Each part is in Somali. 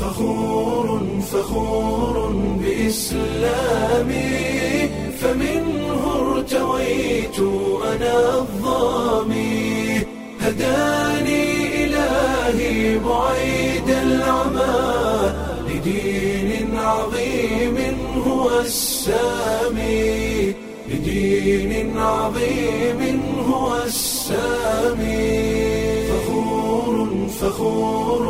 فخور فخور بإسلامي فمنه ارتويت أنا الظامي هداني إلهي بعيد العمى لدين عظيم هو السامي لدين عظيم هو السامي فخور فخور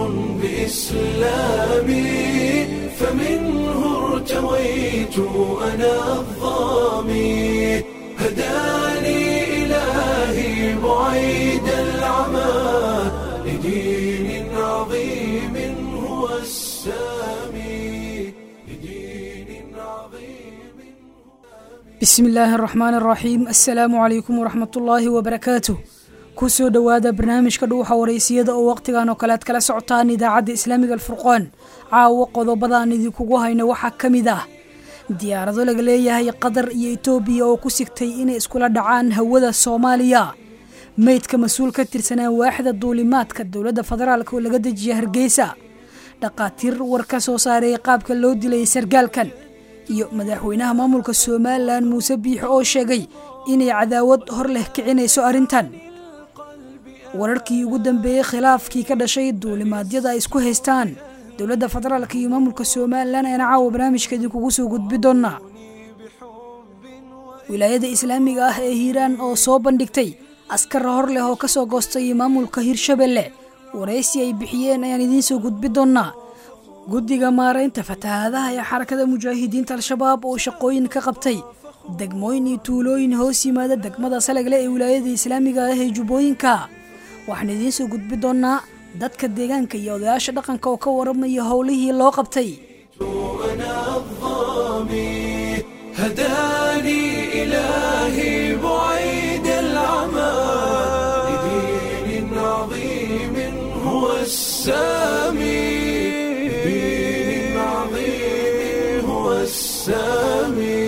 بإسلامي فمنه ارتويت أنا الظامي هداني إلهي بعيد العمى لدين عظيم هو السامي لدين عظيم bismi illaahi araxmaan araxiim assalaamu calaykum waraxmat ullaahi wabarakaatuh kusoo dhowaada barnaamijka dhuuxa waraysiyada oo wakhtigan oo kale ad kala socotaan idaacadda islaamiga alfurqaan caawo qodobadaan idinkugu hayno waxaa ka mid ah diyaarado laga leeyahay qatar iyo etoobiya oo ku sigtay inay iskula dhacaan hawada soomaaliya meydka mas-uul ka tirsanaa waaxda duulimaadka dowladda federaalk oo laga dejiya hargeysa dhaqaatiir war ka soo saaray qaabka loo dilay sargaalkan iyo madaxweynaha maamulka somalilan muuse biixo oo sheegay inay cadaawad hor leh kicinayso arrintan wararkii ugu dambeeyey khilaafkii ka dhashay duulimaadyada ay isku haystaan dowladda federaalk iyo maamulka somalilan ayna caawa barnaamijka idinkugu soo gudbi doonaa wilaayada islaamiga ah ee hiiraan oo soo bandhigtay askar hor leh oo kasoo goostay maamulka hirshabelle waraysi ay bixiyeen ayaan idiin soo gudbi doonaa guddiga maaraynta fatahaadaha ee xarakada mujaahidiinta al-shabaab oo shaqooyin ka qabtay degmooyin iyo tuulooyin hoos yimaada degmada salagle ee wilaayada islaamiga ah ee jubbooyinka waxaan idiin soo gudbi doonaa dadka deegaanka iyo odayaasha dhaqanka oo ka waramaya howlihii loo qabtay أنا الظامي هداني إلهي بعيد العمى لدين عظيم هو السامي لدين عظيم هو السامي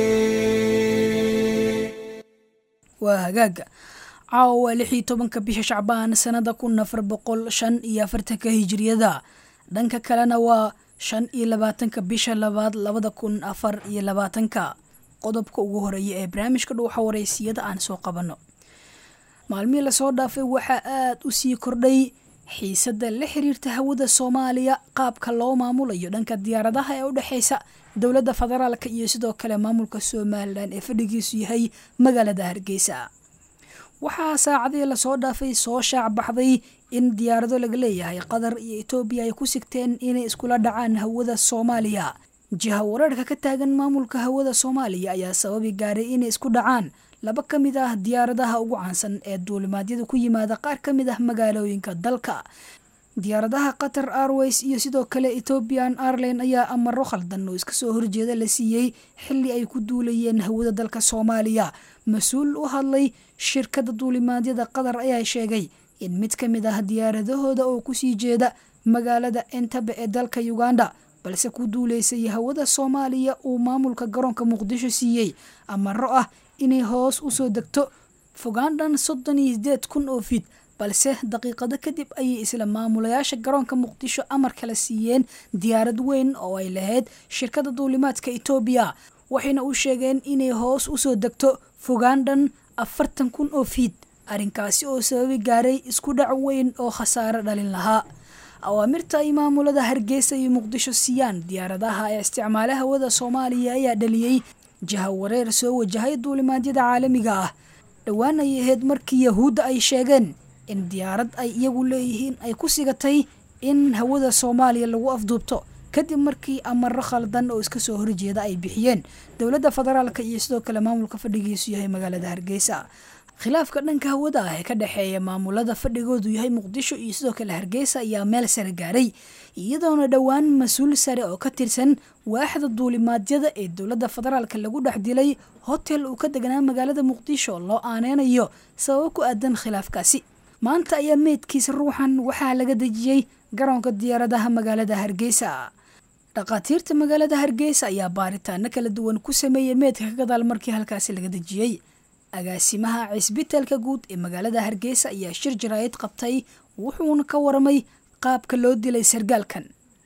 waa hagaaga caawa waa lix iyo tobanka bisha shacbaan sanada kun afar boqol shan iyo afartanka hijiriyada dhanka kalena waa shan iyo labaatanka bisha labaad labada kun afar iyo labaatanka qodobka ugu horeeya ee barnaamijka dhuuxa waraysiyada aan soo qabanno maalmihii lasoo dhaafay waxaa aada u sii kordhay xiisadda la xiriirta hawada soomaaliya qaabka loo maamulayo dhanka diyaaradaha ee u dhexeysa dowladda federaalka iyo sidoo kale maamulka somalilan ee fadhigiisu yahay magaalada hargeysa waxaa saacadii lasoo dhaafay soo shaac baxday in diyaarado laga leeyahay qatar iyo etoobiya ay ku sigteen inay iskula dhacaan hawada soomaaliya jiha wareerka ka taagan maamulka hawada soomaaliya ayaa sababi gaaray inay isku dhacaan laba ka mid ah diyaaradaha ugu caansan ee duulimaadyada ku yimaada qaar ka mid ah magaalooyinka dalka diyaaradaha qatar airways iyo sidoo kale ethoobian airline ayaa amaro khaldan oo iska soo horjeeda la siiyey xili ay ku duulayeen hawada dalka soomaaliya mas-uul u hadlay shirkadda duulimaadyada qatar ayaa sheegay in mid ka mid ah diyaaradahooda oo kusii jeeda magaalada entebe ee dalka uganda balse ku duuleysay hawada soomaaliya uu maamulka garoonka muqdisho siiyey amaro ah inay hoos usoo degto fogaandhan soddon iyo sideed kun oo fid balse daqiiqado kadib ayay isla maamulayaasha garoonka muqdisho amar kala siiyeen diyaarad weyn oo ay lahayd shirkadda duulimaadka etoobiya waxayna u sheegeen inay hoos usoo degto fogaandhan afartan kun oo fiid arrinkaasi oo sababi gaaray isku dhac weyn oo khasaaro dhalin lahaa awaamirta ay maamulada hargeysa iyo muqdisho siiyaan diyaaradaha ee isticmaala hawada soomaaliya ayaa dhaliyey jaha wareer soo wajahay duulimaadyada caalamiga ah dhowaan ay ahayd markii yahuudda ay sheegeen in diyaarad ay iyagu leeyihiin ay ku sigatay in hawada soomaaliya lagu afduubto kadib markii amaro khaldan oo iska soo horjeeda ay bixiyeen dowladda federaalka iyo sidoo kale maamulka fadhigiisu yahay magaalada hargeysa khilaafka dhanka hawada ah ee ka dhexeeya maamulada fadhigoodu yahay muqdisho iyo sidoo kale hargeysa ayaa meel sare gaaray iyadoona dhowaan mas-uul sare oo ka tirsan waaxda duulimaadyada ee dowladda federaalka lagu dhex dilay hotel uu ka deganaa magaalada muqdisho loo aaneynayo sababo ku aadan khilaafkaasi maanta ayaa meydkiisa ruuxan waxaa laga dejiyey garoonka diyaaradaha magaalada hargeysa dhakhaatiirta magaalada hargeysa ayaa baaritaano kala duwan ku sameeyey meydka ka gadaal markii halkaasi laga dejiyey agaasimaha cisbitaalka guud ee magaalada hargeysa ayaa shir jaraayid qabtay wuxuuna ka waramay qaabka loo dilay sargaalkan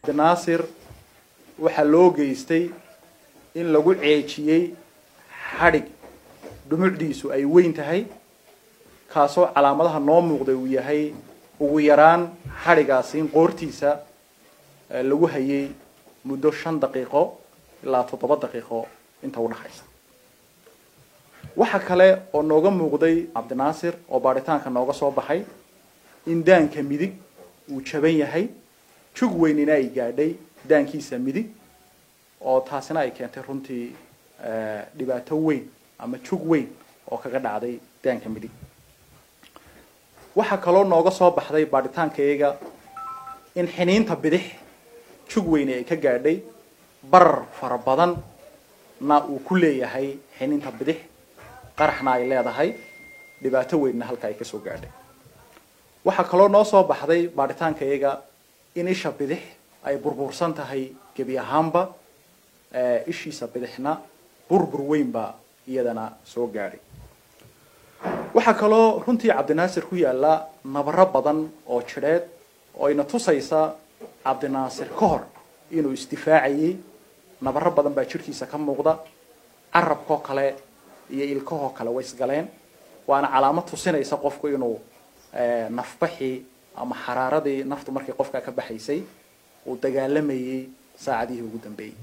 cabdinaasir waxaa loo geystay in lagu ceejiyey xadhig dhumucdiisu ay weyn tahay kaasoo calaamadaha noo muuqday uu yahay ugu yaraan xadhigaasi in qoortiisa lagu hayay muddo shan daqiiqo ilaa toddoba daqiiqo inta udhaxaysa waxa kale oo nooga muuqday cabdinaasir oo baadhitaanka nooga soo baxay in daanka midig uu jaban yahay jug weynina ay gaadhay daankiisa midig oo taasina ay keentay runtii dhibaato weyn ama jug weyn oo kaga dhacday daanka midig waxaa kaloo nooga soo baxday baadhitaankayaga in xiniinta bidix jug weyne ay ka gaadhay barar fara badan na uu ku leeyahay xiniinta bidix qaraxna ay leedahay dhibaato weynna halka ay kasoo gaadhay waxaa kaloo noo soo baxday baadhitaankayaga in isha bidix ay burbursan tahay gebi ahaanba ishiisa bidixna burbur weynba iyadana soo gaadhay waxaa kaloo runtii cabdinaasir ku yaalla nabaro badan oo jidheed oo ayna tusaysa cabdinaasir ka hor inuu isdifaacayey nabaro badan baa jidhkiisa ka muuqda carabkoo kale iyo ilkahoo kale way isgaleen waana calaamad tusinaysa qofku inuu nafbaxii ama xaraaradii naftu markii qofka ka baxaysay uu dagaalamayey saacadihii ugu dambeeyey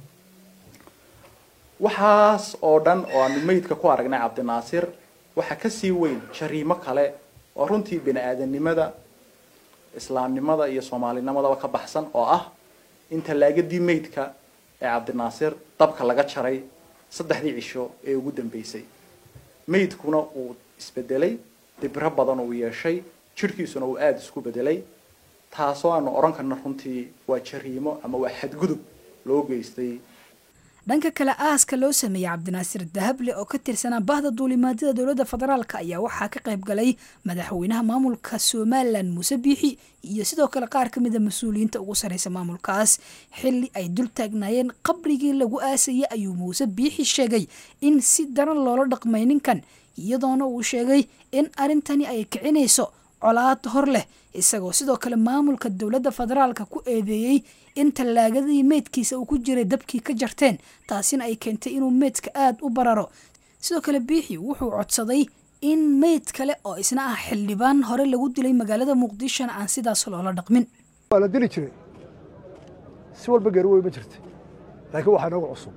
waxaas oo dhan oo aanu meydka ku aragnay cabdinaasir waxaa kasii weyn jariimo kale oo runtii bini aadanimada islaamnimada iyo soomaalinimadaba ka baxsan oo ah in tallaagadii meydka ee cabdinaasir dabka laga jaray saddexdii cisho ee ugu dambeysay meydkuna uu isbedelay dibro badan uu yeeshay jidhkiisuna uu aada isku bedelay taasoo aanu odhan karna runtii waa jariimo ama waa xadgudub loo geystay dhanka kale aaska loo sameeyey cabdinaasir dahable oo ka tirsanaa bahda duulimaadada dowladda federaalk ayaa waxaa ka qayb galay madaxweynaha maamulka somalilan muuse biixi iyo sidoo kale qaar ka mida mas-uuliyiinta ugu sarreysa maamulkaas xilli ay dul taagnaayeen qabrigii lagu aasayay ayuu muuse biixi sheegay in si daran loola dhaqmay ninkan iyadoona uu sheegay in arrintani ay kicinayso colaad hor leh isagoo sidoo kale maamulka dowladda federaalka ku eedeeyey in tallaagadii meydkiisa uu ku jiray dabkii ka jarteen taasina ay keentay inuu meydka aada u bararo sidoo kale biixi wuxuu codsaday in meyd kale oo isna ah xildhibaan hore lagu dilay magaalada muqdishona aan sidaas loola dhaqmin waa la dili jiray si walba geeri wey ma jirta laakiin waxaa inooga cusub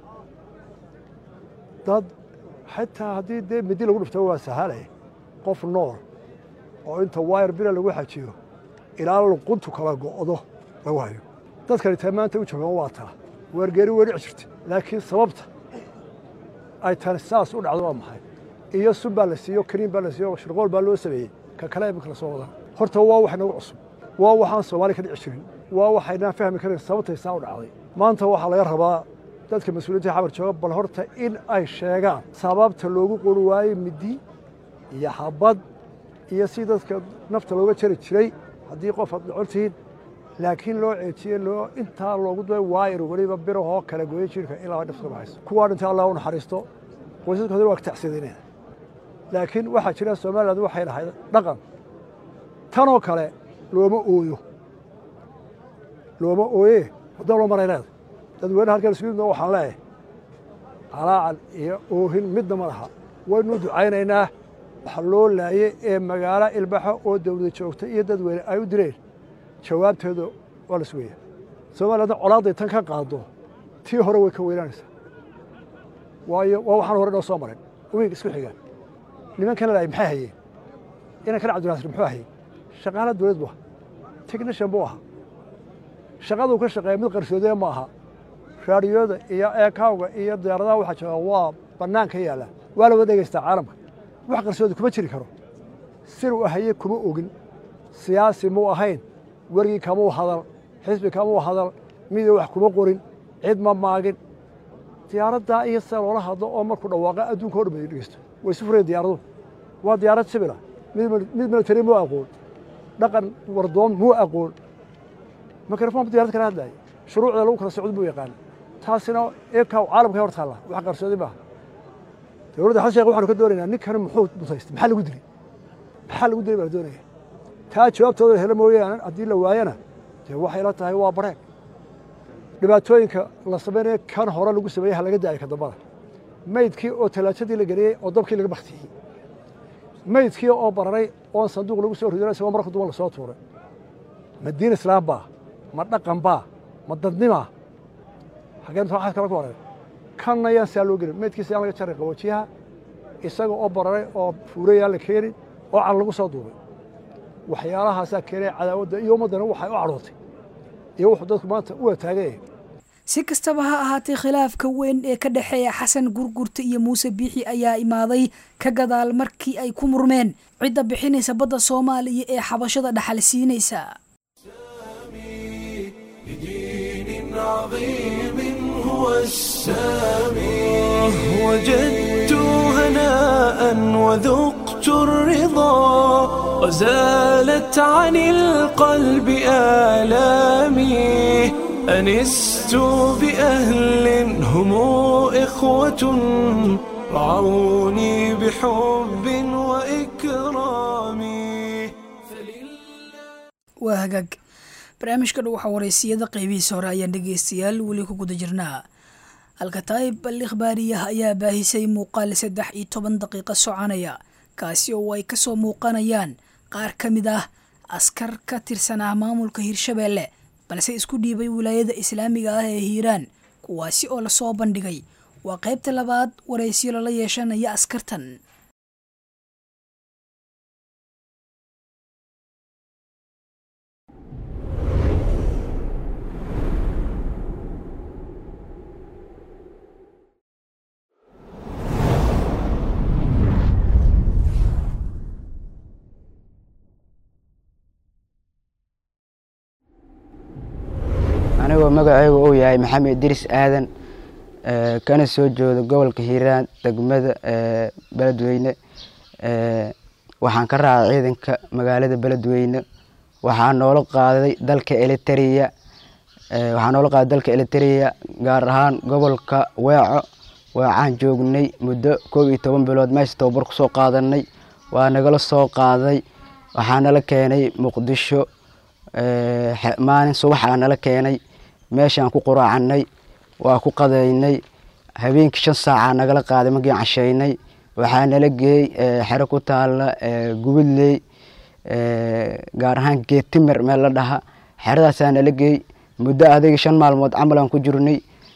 dad xitaa haddii dee midi lagu dhufta waa sahalay qof nool oo inta wayar bira lagu xajiyo ilaa luquntu kala go'do lagu hayo dadkani taa maanta u joogaan waa taa weergeeri wey dhici jirta laakiin sababta ay tani saas u dhacdo waa maxay iyo sun baa la siiyo kariin baa la siiyo shirqool baa loo sameeyey ka kale imika la soo wadaa horta waa wax inagu cusub waa waxaan soomaali ka dhici jirin waa waxaynaan fahmi karin sababtay saa u dhacday maanta waxaa laga rabaa dadka mas-uuliyiinta xabar jooga bal horta in ay sheegaan sababta loogu qori waayey midi iyo xabad iyo si dadka nafta looga jari jiray haddii qof aad dhocon tihiin laakiin loo ceejiye loo intaa loogu day waayar weliba birahoo kala gooye jirka ilaa dhifta baxayso kuwaa dhintay allah u naxariisto qoysaskoodana waa tacsidanaya laakiin waxaa jira somaliland waxay dhahay dhaqan tanoo kale looma ooyo looma ooye waddan loo maray leeda dadweynaha halkan isku yimid waxaan leeyahay calaacal iyo oohin midna ma laha waynu ducaynaynaa waxa loo laayey ee magaalo ilbaxo oo dawlada joogta iyo dadweyne ay u direen jawaabteedu waa la sugaya soomaaliyadna colaadday tan ka qaado tii hore way ka weynaanaysaa waayo waa waxaan hore noo soo marin wiig isku xigaan nimankana laayay maxay hayeen inankana cabdinaasir muxuu hayey shaqaala dawlad bu aha technishan buu ahaa shaqaduu ka shaqeeya mid qarsoodee ma aha raadiyooda iyo eekawga iyo diyaaradaha waxaa jooga waa bannaan ka yaalla waa la wada dhegeystaa caalamka wax qarsoodi kuma jiri karo sir uu haye kuma ogin siyaasi muu ahayn wergii kamuu hadal xisbi kamuu hadal miduu wax kuma qorin cid ma maagin diyaaraddaa iyo sida loola hadlo oo markuu dhawaaqa adduunka o dhan bay dhegeysto way isu fureen diyaaradu waa diyaarad sibila mid military muu aqoon dhaqan wardoon muu aqoon mikrofon diyarad kala hadlaaya shuruucda lagu kala socdo muu yaqaan taasina eekaw caalamka hor taalla wax qarsoodi maaha dowladda xasan sheekh waxaanu ka doonaynaa ninkani muxuu mutaystay maxaa lagu dilay maxaa lagu dilay baa la doonaya taa jawaabtooda helo mooyaane haddii la waayana dee waxay la tahay waa bareeg dhibaatooyinka la samaynayo kan hore lagu sameeyey ha laga daayo ka dambada maydkii oo talaajadii la geliyey oo dabkii laga baktiyey maydkii oo bararay oon sanduuq lagu soo ridin isagoo marka duban lasoo tuuray ma diin islaam baa ma dhaqan baa ma dadnimaa xaggeen waxaad kala ku horeyn kanna yaan saa loo gelin maydkiisa yaan laga jaray qaboojiyaha isaga oo bararay oo fuuray yaan la keenin oo can lagu soo duubay waxyaalahaasaa keenay cadaawadda iyo ummaddana waxay u cadhootay iyo wuxuu dadku maanta u wataagay si kastaba ha ahaatee khilaafka weyn ee ka dhexeeya xasan gurgurta iyo muuse biixi ayaa imaaday ka gadaal markii ay ku murmeen cidda bixinaysa badda soomaaliya ee xabashada dhaxal siinaysa لدين عظيم هو السامي وجدت هناء وذقت الرضا وزالت عن القلب آلامي أنست بأهل هم إخوة رعوني بحب وإكرام waa hagaag barnaamijka dhow waxaa wareysiyada qeybihiisa hore ayaan dhegeystayaal weli ku guda jirnaa alkataa'ib al ikhbaariyaha ayaa baahisay muuqaal saddex iyo toban daqiiqo soconaya kaasi oo ay kasoo muuqanayaan qaar ka mid ah askar ka tirsanaa maamulka hirshabeelle balse isku dhiibay wilaayada islaamiga ah ee hiiraan kuwaasi oo lasoo bandhigay waa qaybta labaad wareysiyo lala yeeshanaya askartan anigoo magacaygu uu yahay maxamed idris aadan ee, kana soo jeedo gobolka hiiraan degmada ee, beledweyne ee, waxaan ka raacay ciidanka magaalada beledweyne waxaa noola qaaday dalka eliteria ee, waxaa noola qaaday dalka eliteria gaar ahaan gobolka weeco weecaan joognay muddo koob iyo toban bilood meesha tababar kusoo qaadanay waa nagala soo qaaday waxaa nala keenay muqdisho ee, xe- maalin subaxaa nala keenay meeshaan ku quraacanay waa ku qadeynay habeenkii shan saacaa nagala qaaday markiin casheynay waxaa nala geeyey ee, xero ku taala ee, gubadley ee, gaar ahaan geetimer meel la dhaha xeradaasaa nala geey muddo adiga shan maalmood camal aan ku jirnay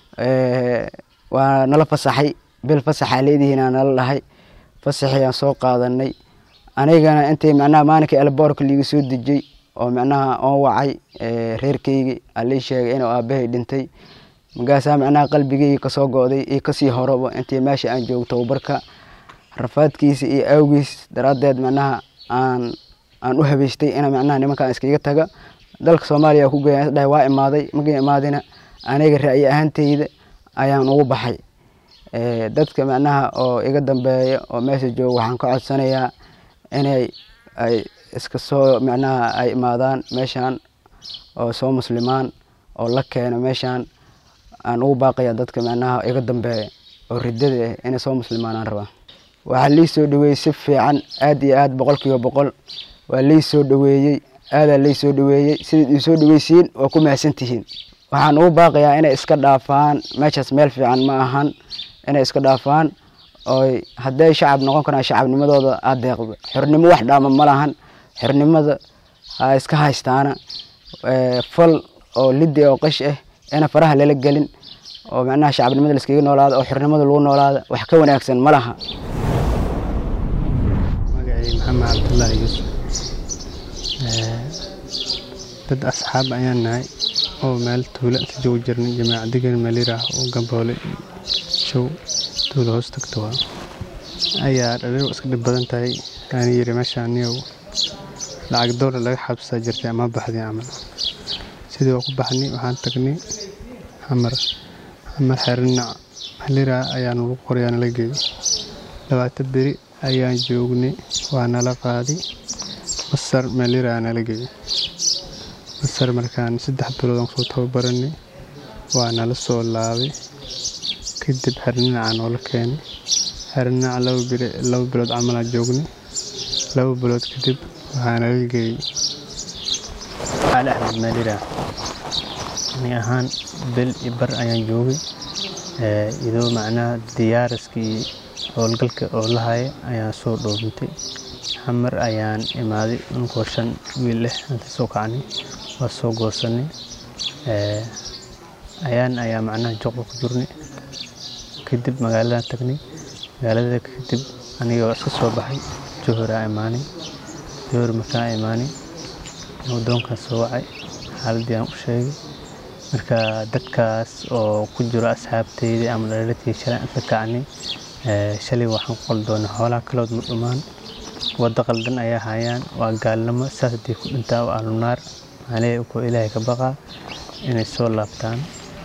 ee, waa nala fasaxay bil fasaxaa leedihiinaa nala dhahay fasaxii aan soo qaadanay anigana intay macnaha maalinkii elboorka liiga soo dejiyey oo macnaha oon wacay ee, reerkeygii alii sheegay inuu aabahay dhintay markaasaa macnaha qalbigeyga kasoo go'day iyo kasii horaba intii meesha aan joogo tababarka rafaadkiisa iyo awgiis daraaddeed macnaha aan aan u habeystay ina macnaha nimankaan iskaga taga dalka soomaaliya ku geeya dhahay waa imaaday markii imaadina aniga ra'yi ahaanteyda ayaan ugu baxay ee, dadka macnaha oo iga dambeeya oo meesha jooga waxaan ka codsanayaa inay ay iska soo macnaha ay imaadaan meeshaan oo soo muslimaan oo la keeno meeshaan aan ugu baaqaya dadka macnaha iga dambeeya oo ridada ah inay soo muslimaan aan rabaa waxaa lii soo dhaweeyey si fiican aad iyo aad boqol kiiba boqol waa lii soo dhaweeyey aadaa lii soo dhaweeyey sidaad ii soo dhaweysiin waa ku mahadsantihiin waxaan ugu baaqayaa inay iska dhaafaan meeshaas meel fiican ma ahan inay iska dhaafaan oy hadday shacab noqon karaan shacabnimadooda aad deeqdo xornimo wax dhaama ma lahan xornimada ha iska haystaana ee, fal oo lidi oo qash ah ina faraha lala gelin oo macnaha shacabnimada laiskaga noolaada oo xornimada lagu noolaada wax ka wanaagsan ma laha magacay maxamed cabdullaahi yuusuf Ee, dad asxaab ayaan nahay oo meel tuulo inta joogu jirnay jamaaca degan meelir ah oo gamboole show tuulo hoos tagto waa ayaa dhaliil iska dhib badan tahay aan yiri meeshaan niyow lacag doolar laga xabsaa jirtay ama baxday camal sidii waa ku baxnay waxaan tagnay xamar xamar xerinac meelira ayaa nagu qorayaa nala geeyey labaatan beri ayaan joognay waa nala qaaday masar meelira ayaa nala geeyey masar markaan saddex bilood aan kusoo tababaranay waa nala soo laabay kadib xerinacaa noola keenay xerinaca laba biri laba bilood camal aan joognay laba bilood kadib waxaa nala geeyey ali axmed meelira ani ahaan bil iyo bar ayaan joogay iyadoo macnaha diyaaraskii howlgalka oo la haya ayaan soo dhoobintay xamar ayaan imaaday unkoo shan wiil leh inta soo kacnay waa soo goosanay ayaan ayaa macnaha joqda ku jirnay kadib magaaladan tagnay magaalada kadib anigoo iska soo baxay johor aa imaanay johor markaan imaanay wadoonkaan soo wacay xaaladii aan u sheegay marka dadkaas oo ku jiro asxaabteyda ama dhaliladkii shalay aan ka kacnay shalay waxaan ku qaldoonay xoolaha kalood ma dhumaan waddo qaldan ayaa hayaan waa gaalnimo saas haddii ku dhintaa waa ahlunaar maaleey ukoo ilaahay ka baqaa inay soo laabtaan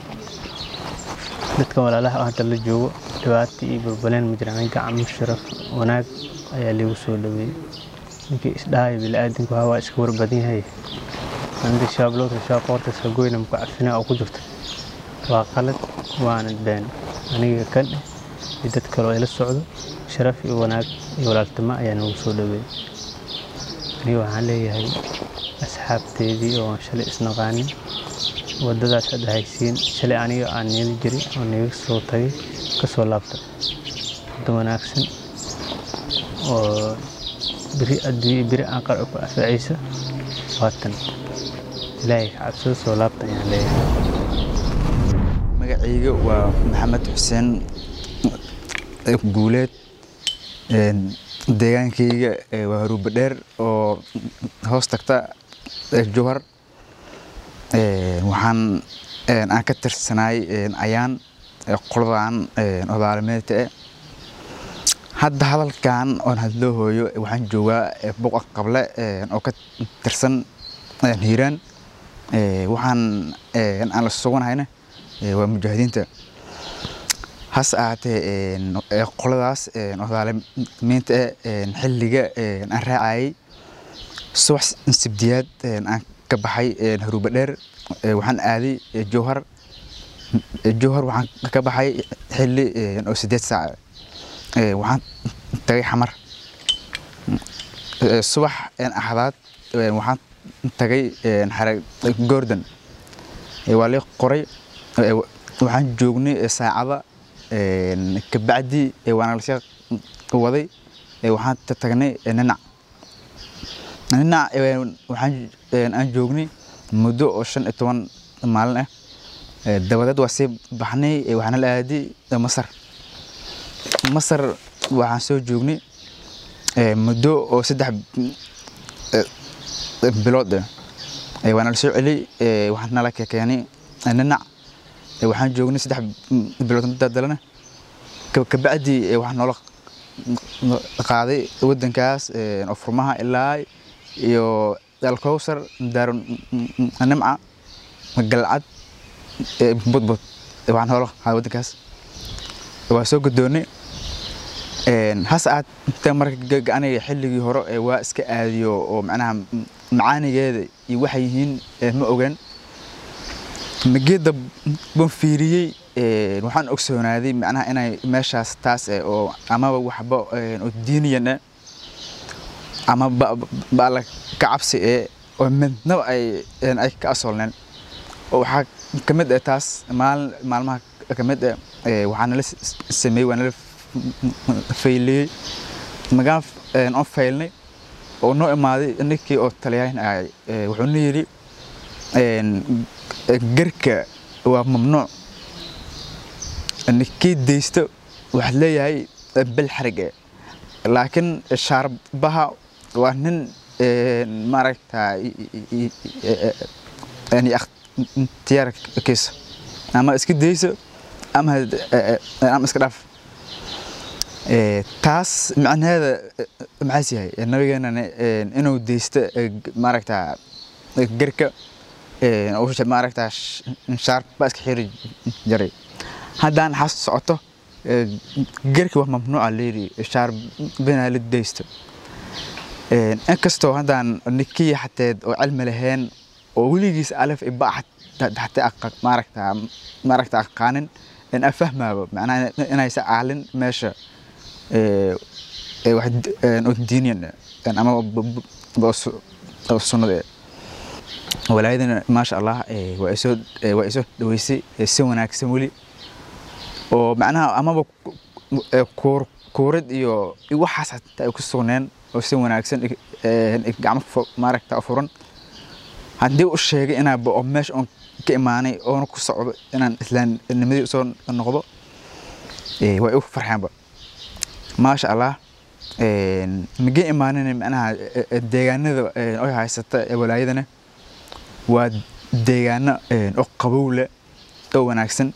dadka walaalaha oo hadda la joogo dhibaato iyo burbaleen ma jiraan gacmo sharaf wanaag ayaa liigu soo dhaweeyey ninkii isdhahay bini'aadanku waa iska warbadan yahay aniga shaablood shaab qoorta sagoyna muku cafina oo ku jirta waa qalad waana been aniga kan iyo dad kaloo ila socdo sharaf iyo wanaag iyo walaaltimo ayaa nagu soo dhaweeyey aniga waxaan leeyahay asxaabteedii oo shalay isnaqaanin waddadaas hadda haysiin shalay aniga aan niyada jiray oo niga soo tagay ka soo laabta waddo wanaagsan oo biri adduunyo biri aan qar ku anfacaysa waatan ilaahay ka cabsada soo laabta ayaan leeyahay magacayga waa maxamed xuseen guuleed deegaankayga waa haruuba dheer oo hoos tagta jowhar waxaan aan ka tirsanaay ayaan qoladan odaalimeedka e hadda hadalkan oon hadloo hooyo waxaan joogaa buqa qable oo ka tirsan hiiraan waxaan aan la suganahayna waa mujaahidiinta hase ahaatee qoladaas odaalimiinta e xilliga aan raacayay subax sibdiyaad aan ka baxay haruuba dheer waxaan aaday jowhar jowhar waxaan ka baxay xilli oo sideed saac waxaan tagay xamar subax axdaad waxaan tagay xare goordan waa lii qoray waxaan joognay saacada kabacdi waana lasii waday waxaan tagnay ninac ninac waxaan aan joognay muddo oo shan iyo toban maalin ah dabadeed waa sii baxnay waxaana la aaday masar masar waxaan soo joognay muddo oo saddex bilood waana la soo celiyey waxaan nala keenay ninac waxaan joognay saddex bilood dadalana kabacdi waxaa noola qaaday wadankaas oo furmaha ilaa iyo alkowsar daaro nimca galcad budbud waxaan noola qaaday wadankaas waa soo gudoonnay hase ahaatee marka aniga xilligii hore waa iska aadiyo oo macnaha macaanigeeda iyo waxay yihiin ma ogaan mageeda ban fiiriyey waxaan ogsoonaaday macnaha inay meeshaas taas oo amaba waxba oo diiniyan eh ama baala ka cabsi ee oo midnaba ay ay ka asoolneen oo waxaa ka mid ah taas maalin maalmaha ka mid ah waxaa nala sameeyey waa nala fayliyey magaan oon faylnay oo noo imaaday ninkii oo taliyayn ahay wuxuuna yidhi garka waa mamnuuc ninkii daysto waxaad leeyahay bel xarig e laakiin shaarbaha waa nin maaragta ikhtiyaarkiisa ama iska dayso ama ama iska dhaaf taas macnaheeda maxaas yahay nabigeenana inuu daysto maaragta garka maaragta shaarba iska xiri jaray haddaan xas socoto garki waa mamnuuca leeri shaarbina la daysto inkastoo haddaan ninkii xateed oo cilmi lahayn oo weligiis alif iba xatee maaragta maaragta aqaanin in afahmaabo macnaha inaysa aalin meesha wax diiniyan ama sunnada walaayadana maasha allah eh, waa isoo eh, waa isoo dhaweysay eh, si wanaagsan weli oo macnaha amaba ku- eh, kuur kuurad iyo iyo waxaas hataa ay ku sugneen oo si wanaagsan ig- eh, ig gacmo fu- maaragta u furan haddii u sheegay inaa ba- oo meesha oon ka imaanay oona ku socdo inaan islaamnimadii usoo noqdo eh, way u farxeenba maasha allah een, maga imaanin macnaha eh, eh, deegaanada eh, oy haysata ee walaayadana waa deegaano een, oo qabow leh oo wanaagsan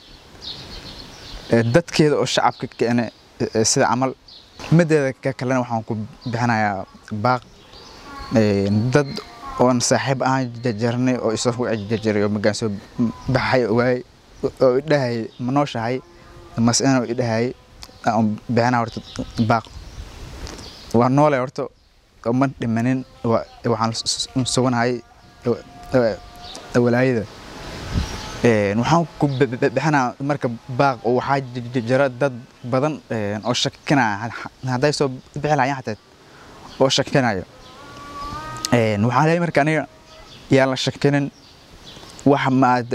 ee, dadkeeda oo shacabka keene ee, sida camal mideeda ka kalena waxaan ku bixinayaa baaq een, dad oon saaxiib ahaan jajarnay oo isoo ku jajaray oo magaan soo baxay waay oo idhahay ma nooshahay mase inuu idhahay aan bixinaa horta baaq waa noole horta oo ma dhimanin waa- waxaan s- s- suganahay ee, ee, walaayada Een, waxaan ku bi- bi- bixinaa marka baaq oo waxaa j- j- jira dad badan een, oo shakinaya had- hadday soo bixi lahayeen xataa oo shakinayo Een, waxaan leeyahay marka aniga yaan la shakinin wax maad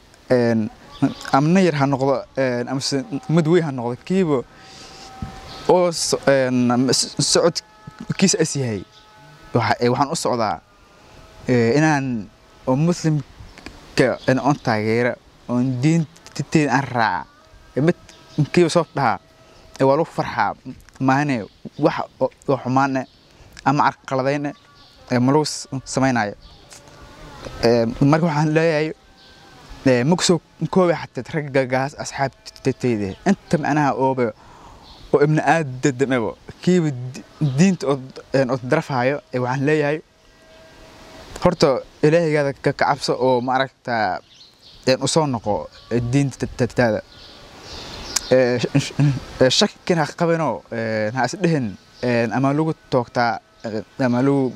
amna yar ha noqdo een, amase mid weyn ha noqdo kiiba oo so- een, s- socodkiisa as yahay waxa- ee, waxaan u socdaa ee, inaan oo muslimka in on taageera oon diinteeda aan raaca ee mid kiiba soo dhahaa ee waa lagu farxaa maahane wax oo oo xumaane ama carqaladayne ee ma lagu s- samaynayo Ee, marka waxaan leeyahay ee, ma kusoo koobi xataa raggagaas asxaabteyda inta macnaha ooba oo ibni aadamaba kiiba di- diinta oo een, oo darafhayo ee waxaan leeyahay horta ilaahaygaada ka ka cabso oo maaragta een, u soo noqo ee, diinta taada Ee, sh- sh- ee, shakin ha qabinoo een, ha isdhehin een, ama lagu toogtaa ee, ama lagu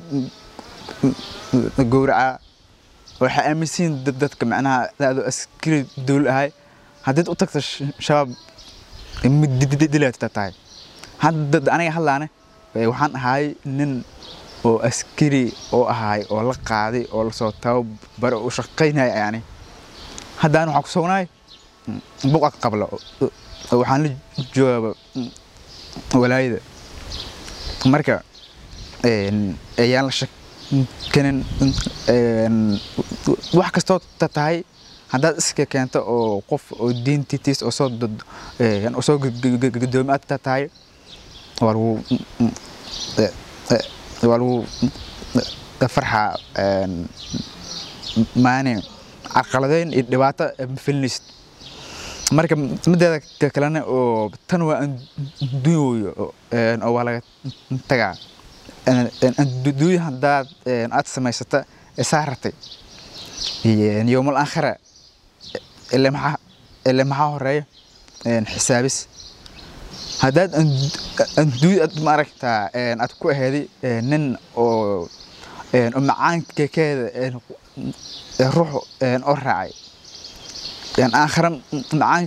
gowracaa waxay aaminsiin dad dadka macnaha daado askari dowla ahay haddiid u tagto sh- shabaab mid dilaata tahay hadda aniga hadlaane ee, waxaan ahay nin oo askari oo ahay oo la qaaday oo lasoo tababaro u shaqaynaya yani haddaan waxaan ku sugnahay buqa qabla oo- oo waxaan la joogaaba walaayada marka een, ayaan la shakinin een, wax kastoo ta tahay haddaad iska keento oo qof oo diintiis oo soo dad- een, oo soo gudoomi aad ta tahay waa lagu ee, ee, waa lagu farxaa een, maani carqaladeyn iyo dhibaato ma filinaysid marka mideeda ka kalena oo tan waa adduunyo oo waa laga tagaa adduunya haddaad een, aad samaysata ee saa ratay yowmal aakhira ile maxaa ile maxaa horeeya een, xisaabis haddaad adduunya aad maaragtaa een, aad ku aheeday een, nin oo een, oo macaankekeeda een, ee ruux een, oo raacay een, aakhira macaan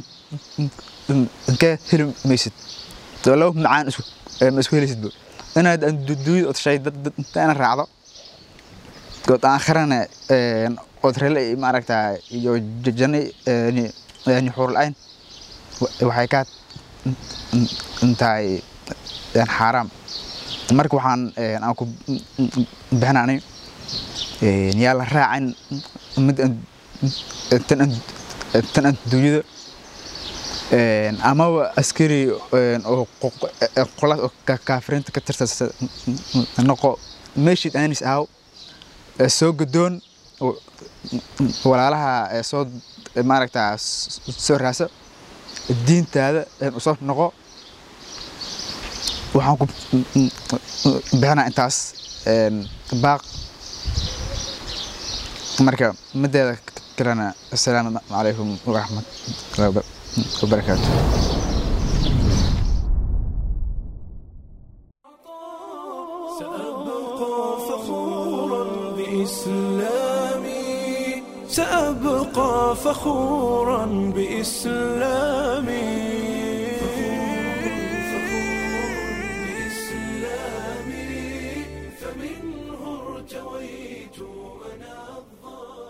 ka heli maysid oo laba macaan isku ma isku helaysidba inaad adduunyada ood shay dad dad inta ina raacdo ood aakhirana een, ood rele maaragtaa iyo jajane yani xuurla-ayn waxay kaa tahay een, xaaraam marka waxaan een, aan ku bixinaanay een, yaa la raacin mid an- tan an- tan adduunyada een, amaba askari een, oo qo- ee, qolaas oo ka- kaafiriinta ka tirsan noqo meeshid aanis ahaw ee soo gadoon oo- walaalaha ee soo maaragtaa s- soo raasa diintaada een, usoo noqo waxaan ku bixinaa intaas een, baaq marka mideeda kalena assalaamu calaykum waraxmatullahi wabarakaatu سأبقى فخورا بإسلامي سأبقى فخورا بإسلامي فمنه ارتويت أنا الظالم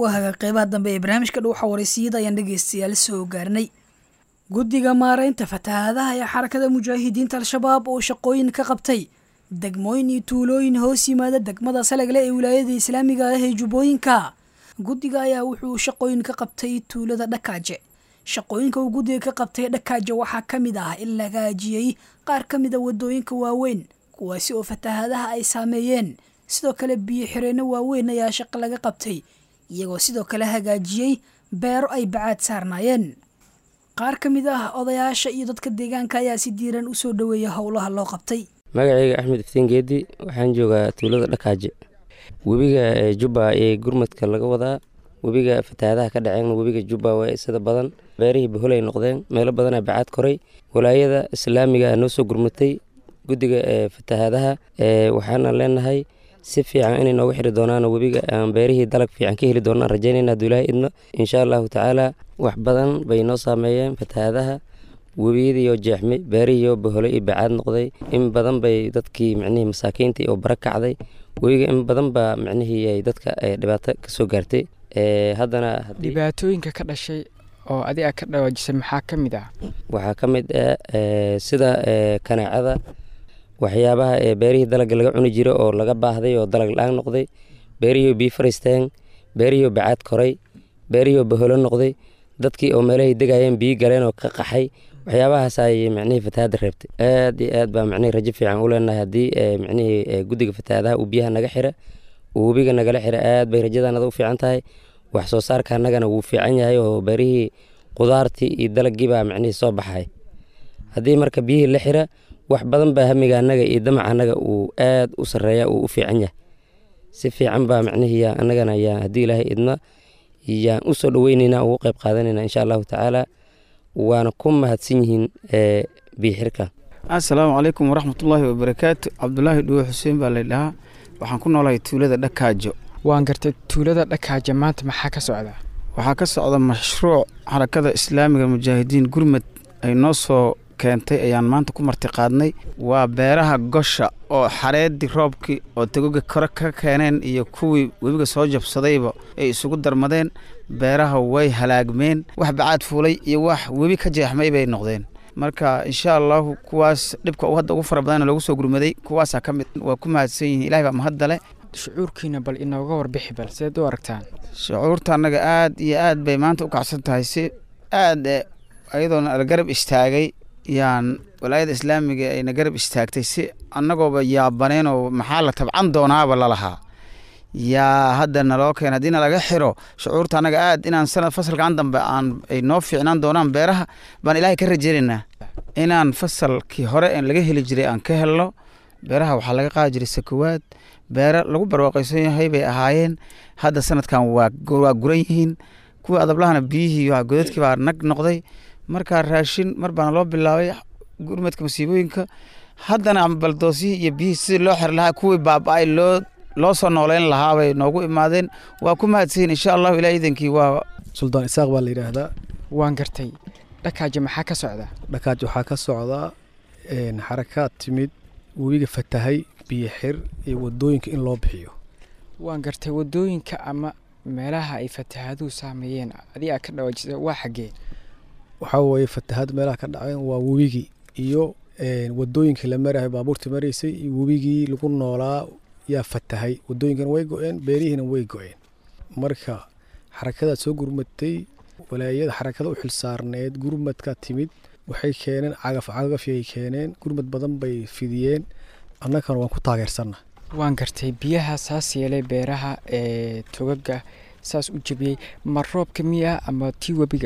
waahaga qeybaha dambe ee barnaamijka dhuuxa waraysiyada ayaan dhegeystayaal soo gaarnay guddiga maareynta fatahaadaha ee xarakada mujaahidiinta al-shabaab oo shaqooyin ka qabtay degmooyin iyo tuulooyin hoos yimaada degmada salagle ee wilaayada islaamiga ah ee jubbooyinka guddiga ayaa wuxuu shaqooyin ka qabtay tuulada dhakaaje shaqooyinka uu guddiga ka qabtay dhakaaje waxaa ka mid ah in la hagaajiyey qaar ka mid a wadooyinka waaweyn kuwaasi oo fatahaadaha ay saameeyeen sidoo kale biyo xireenno waaweyn ayaa shaqo laga qabtay iyagoo sidoo kale hagaajiyey beero ay bacaad saarnaayeen qaar ka mid ah odayaasha iyo dadka deegaanka ayaa si diiran u soo dhoweeya howlaha loo qabtay magacayga axmed iftiin geedi waxaan joogaa tuulada dhakaaje webiga jubba ee gurmadka laga wadaa webiga fatahaadaha ka dhaceen webiga jubba waa sida badan beerihii baholay noqdeen meelo badanaa bacaad koray walaayada islaamiga noo soo gurmatay guddiga ee fatahaadaha waxaana leenahay si fiican inay nooga xiri doonaan webiga aan beerihii dalag fiican ka heli doonaan rajaynayna hadduu ilaahay idno insha allahu tacaala wax badan bay noo saameeyeen fatahaadaha webiyadiioo jeexmay beerihiioo bahole iyo bacaad noqday in badan bay dadkii micnihii masaakiintii oo bara kacday webiga in badan baa micnihii ay dadka dhibaato ka soo gaartay haddana dhibaatooyinka ka dhashay oo adiga ka dhawaajisay maxaa ka mid ah waxaa ka mid ah sida kanaacada waxyaabaha ee beerihii dalagga laga cuni jira oo laga baahday oo dalag la-aan noqday beerihii biyo fariisteen beerihii bacaad koray beerihii baholo noqday dadkii oo meelahay degayeen biyo galeen oo ka qaxay waxyaabahaas ayay micnihii fatahaadda reebtay aad iyo aad baa micnihii rajo fiican u leenahay haddii micnihii guddiga fatahaadaha uu biyaha naga xira uu webiga nagala xira aad bay rajadanada u fiican tahay wax soo saarka annagana wuu fiican yahay oo beerihii qudaartii iyo dalaggii baa micnihii soo baxay haddii marka biyihii la xira wax badan baa hamiga annaga iyo damaca annaga uu aad u sarreeya uu u fiican yahay si fiican baa micnihii annagana yaa haddii ilaahay idna yaan u soo dhoweynaynaa ugu qayb qaadanayna insha allahu tacaala waana ku mahadsan yihiin biyixirka assalaamu calaykum waraxmatullaahi wabarakaatu cabdulaahi dhuwe xuseen baa laydhahaa waxaan ku noolahay tuulada dhakaajo waan gartay tuulada dhakaajo maanta maxaa ka socda waxaa ka socda mashruuc xarakada islaamiga mujaahidiin gurmad ay noo soo keentay ayaan maanta ku martiqaadnay waa beeraha gosha oo xareedii roobkii oo tegoga kore ka keeneen iyo kuwii webiga soo jabsadayba ay isugu darmadeen beeraha way halaagmeen wax bacaad fuulay iyo wax webi ka jeexmay bay noqdeen marka insha allahu kuwaas dhibka uu hadda ugu fara badan loogu soo gurmaday kuwaasaa ka mid waa ku mahadsan yihiin ilahay baa mahaddale shucuurkiina bal inooga warbixi bal seed u aragtaan shucuurta annaga aad iyo aad bay maanta u kacsan tahay si aad ayadoona la garab istaagay yaan walaayada islaamiga ayna garab istaagtay si annagooba yaabaneen oo maxaa la tabcan doonaaba lalahaa yaa hadda naloo keen haddii nalaga xiro shucuurta annaga aad inaan sanad fasalkan dambe aan ay noo fiicnaan doonaan beeraha baan ilaahay ka rajaynaynaa inaan fasalkii hore laga heli jiray aan ka helno beeraha waxaa laga qaadi jiray sakowaad beero lagu barwaaqaysan yahay bay ahaayeen hadda sanadkan waa waa guran yihiin kuwii adablahana biyihii godadkii baa nag noqday markaa raashin mar baana loo bilaabay gurmadka masiibooyinka haddana baldoosyihii iyo biyihii sidii loo xiri lahaa kuwii baaba-ay loo loo soo nooleyn lahaa bay noogu imaadeen waa ku mahadsanyiin insha allahu ilaa iidankii waa suldaan isaaq baa la yidhaahdaa waan gartay dhakaajo maxaa ka socda dhakaaj waxaa ka socdaa xarakaad timid webiga fatahay biyo xir iyo wadooyinka in loo bixiyo waan gartay wadooyinka ama meelaha ay fatahaaduhu saameeyeen adigaa ka dhawaajisa waa xaggee waxaa weeye fatahaad meelaha ka dhaceen waa webigii iyo wadooyinkii la marahay baabuurta maraysay iyo webigii lagu noolaa yaa fatahay wadooyinkana way go-een beerihiina way go-een marka xarakadaad soo gurmatay walaayada xarakada u xilsaarneed gurmadka timid waxay keeneen cagaf cagafyay keeneen gurmad badan bay fidiyeen annagana waan ku taageersanna waan gartay biyaha saas yeelay beeraha ee togaga saas u jebiyey ma roobka miya ama tii webiga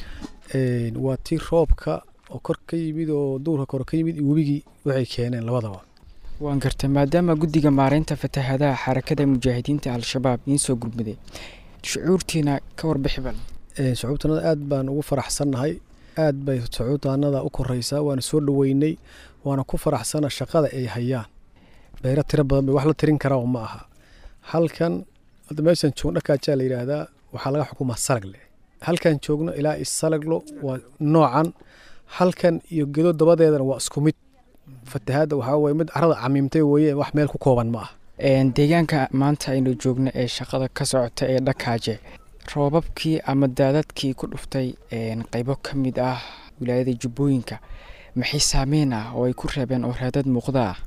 waa tii roobka oo kor ka yimid oo duurka kore ka yimid iyo webigii waxay keeneen labadaba waan gartay maadaama guddiga maareynta fatahaadaha xarakada mujaahidiinta al-shabaab iin soo gurmaday shucuurtiina ka warbixi bal shucuubtanada aad baan ugu faraxsannahay aad bay shucuubtaanada u koreysaa waana soo dhoweynay waana ku faraxsana shaqada ay hayaan beero tiro badan bay wax la tirin karaa ma aha halkan hadda meeshan joogno dhakaajaa la yidhaahdaa waxaa laga xukumaa salagle halkan joogno ilaa isalaglo waa noocan halkan iyo gedo dabadeedana waa isku mid fatahaadda waxaa weye mid carada camiimtay weye wax meel ku kooban ma ah deegaanka maanta aynu joogno ee shaqada ka socota ee dhakaaje roobabkii ama daadadkii ku dhuftay qeybo ka mid ah wilaayada jubbooyinka maxay saameyn ah oo ay ku reebeen oo raadad muuqda ah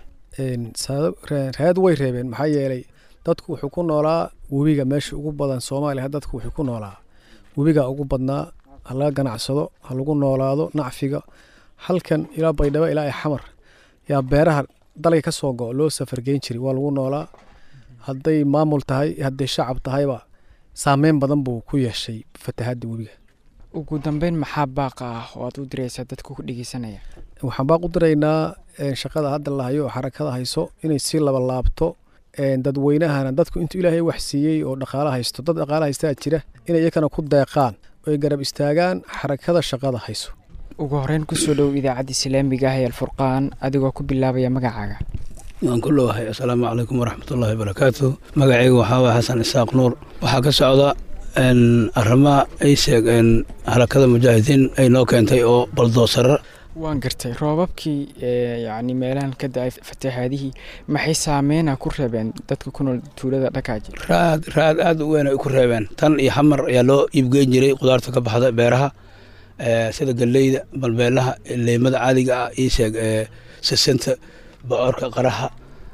raad way reebeen maxaa yeelay dadku wuxuu ku noolaa webiga meesha ugu badan soomaaliya dadku wuxuu ku noolaa webiga ugu badnaa ha laga ganacsado ha lagu noolaado nacfiga halkan ilaa baydhabo ilaa i xamar yaa beeraha dalga ka soo go loo safargeyn jiray waa lagu noolaa hadday maamul tahay hadday shacab tahayba saameyn badan buu ku yeeshay fatahadda webiga ugu dambeyn maxaa baaqa ah oo aad u diraysaa dadka ku dhegeysanaya waxaan baaq u diraynaa shaqada hadda la hayo oo xarakada hayso inay si laba laabto dadweynahana dadku intuu ilaahay wax siiyey oo dhaqaalo haysto dad dhaqaalo haystaa jira inay iyakana ku deeqaan oo ay garab istaagaan xarakada shaqada hayso ugu horeyn kusoo dhow idaacadda islaamiga ah ee alfurqaan adigoo ku bilaabaya magacaaga waan ku dhowahay assalaamu calaykum waraxmatullaahi wabarakaatu magacayga waxaa waaya xasan isaaq nuur waxaa ka socda arrimaha ay sheegeen harakada mujaahidiin ay noo keentay oo baldoosara waan gartay roobabkii yacni meelahan ka da-ay fatahaadihii maxay saameyna ku reebeen dadka ku nool tuulada dhakaaji raad raad aada u weyn ay ku reebeen tan iyo xamar ayaa loo iibgeyn jiray qudaarta ka baxda beeraha sida galleyda balbeelaha leymada caadiga ah ii sheeg sisinta bocorka qaraha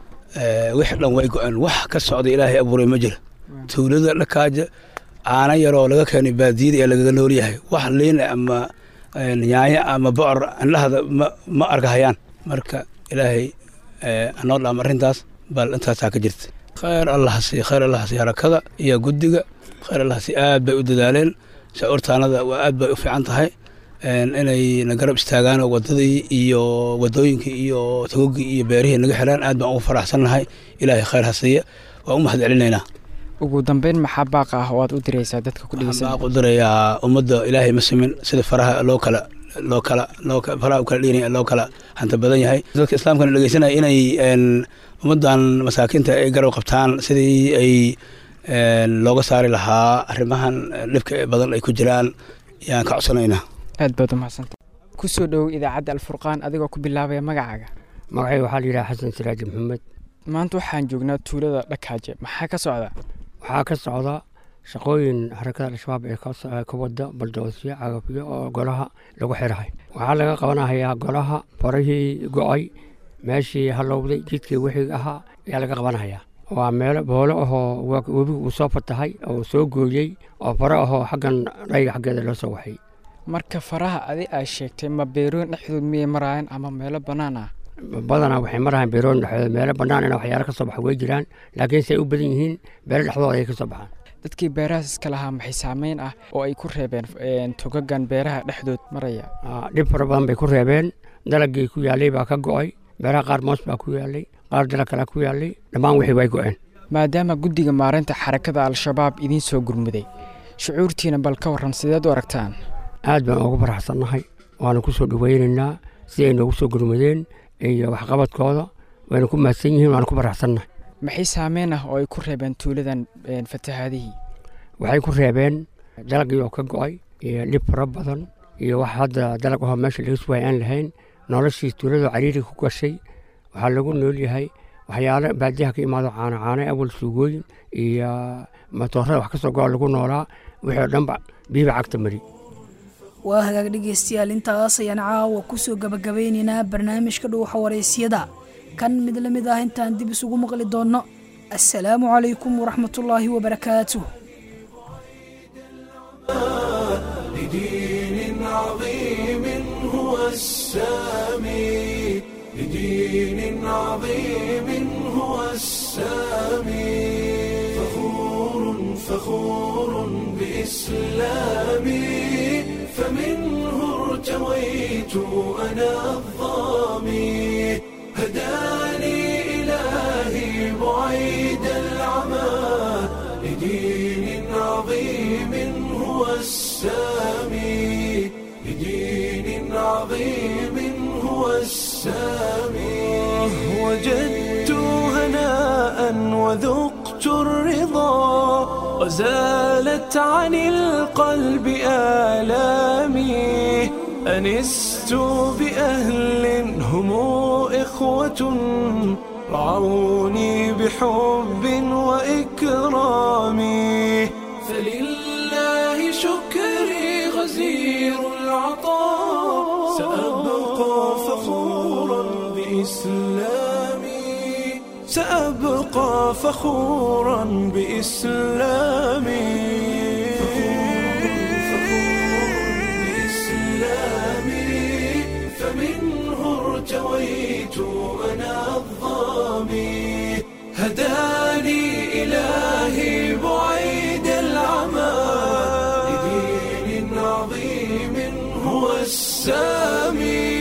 wixii dhan way go-een wax ka socda ilaahay abuuray ma jira tuulada dhakaaja caana yaroo laga keenay baadiyada ee lagaga nool yahay wax liin ama nyaanya ama bocor indhahada ma arkahayaan marka ilaahay anoo dhaam arrintaas bal intaasaa ka jirta khayr allahasi khayr allahasi harakada iyo guddiga khayr allahasi aad bay u dadaaleen shacuurtaanada waa aad bay u fiican tahay inay na garab istaagaan oo wadadii iyo wadooyinkii iyo tagogii iyo beerihii naga xiraan aad baan ugu faraxsannahay ilaahay khayr ha siiya waa u mahad celinaynaa ugu dambeyn maxaa baaqa ah oo aad u diraysaa dadka ku dhegeysan baan u dirayaa ummadda ilaahay ma simin sida faraha loo kala loo kala loo faraha u kala dhiinaya loo kala hanta badan yahay dadka islaamkana dhegeysanaya inay ummaddan masaakiinta ay garab qabtaan sidii ay looga saari lahaa arrimahan dhibka badan ay ku jiraan yaan ka codsanaynaa aad baad umahadsanta kusoo dhowow idaacadda alfurqaan adigoo ku bilaabaya magacaaga magacayga waxaa la yidhaha xasan siraaji maxamed maanta waxaan joognaa tuulada dhakaaje maxaa ka socda waxaa ka socda shaqooyin harakada al-shabaab ee ka wada baldoosyo cagafyo oo golaha lagu xirahay waxaa laga qabanahayaa golaha farihii go-ay meeshii halowday jidkii wixii ahaa ayaa laga qabanhayaa waa meelo boolo ahoo webigu uu soo fatahay oo soo gooyey oo faro ahoo xaggan dhayga xaggeeda loo soo waxay marka faraha adi aa sheegtay ma beerooyin dhexdood miyay maraayeen ama meelo bannaan ah badanaa waxay marahaan beerooyin dhexdooda meelo bannaan ina waxyaalo ka soo baxa way jiraan laakiin se ay u badan yihiin beelo dhexdooda ayay ka soo baxaan dadkii beerahaas iska lahaa maxay saameyn ah oo ay ku reebeen togagan beeraha dhexdood maraya dhib fara badan bay ku reebeen dalagii ku yaalay baa ka go-ay beeraha qaar moos baa ku yaalay qaar dalag kalea ku yaalay dhammaan wixii way go-een maadaama guddiga maareynta xarakada al-shabaab idiin soo gurmuday shucuurtiina bal ka warran sideed u aragtaan aad baan ugu faraxsannahay waana ku soo dhoweynaynaa si ay noogu soo gurmudeen iyo waxqabadkooda wayna ku mahadsan yihiin waana ku faraxsannahay maxay saameyn ah oo ay ku reebeen tuuladan fatahaadihii waxay ku reebeen dalagii oo ka go-ay iyo dhib fara badan iyo wax hadda dalag ahoo meesha laga suwaay aan lahayn noloshii tuulada cariiri ku gashay waxaa lagu nool yahay waxyaalo baadiyaha ka imaado caano caano awal suugooyin iyo matoorada wax ka soo go-a lagu noolaa wixii oo dhanba biiba cagta mari waa hagaag dhegeystayaal intaas ayaan caawa kusoo gabagabeynaynaa barnaamijka dhuuxa waraysyada kan mid la mid ah intaan dib isugu maqli doonno assalaamu calaykum waraxmatullaahi wabarakaatuh لدين عظيم هو السامي لدين عظيم هو السامي فخور فخور بإسلامي فمنه ارتويت أنا الظامي هداني إلهي بعيد العمى لدين عظيم هو السامي لدين عظيم هو السامي وجدت هناء وذقت الرضا وزالت عن القلب آلامي أنست بأهل هم إخوة رعوني بحب وإكرام فلله إسلامي سأبقى فخورا بإسلامي بإسلامي فمنه ارتويت أنا الظامي هداني إلهي بعيد العمى لدين عظيم هو السامي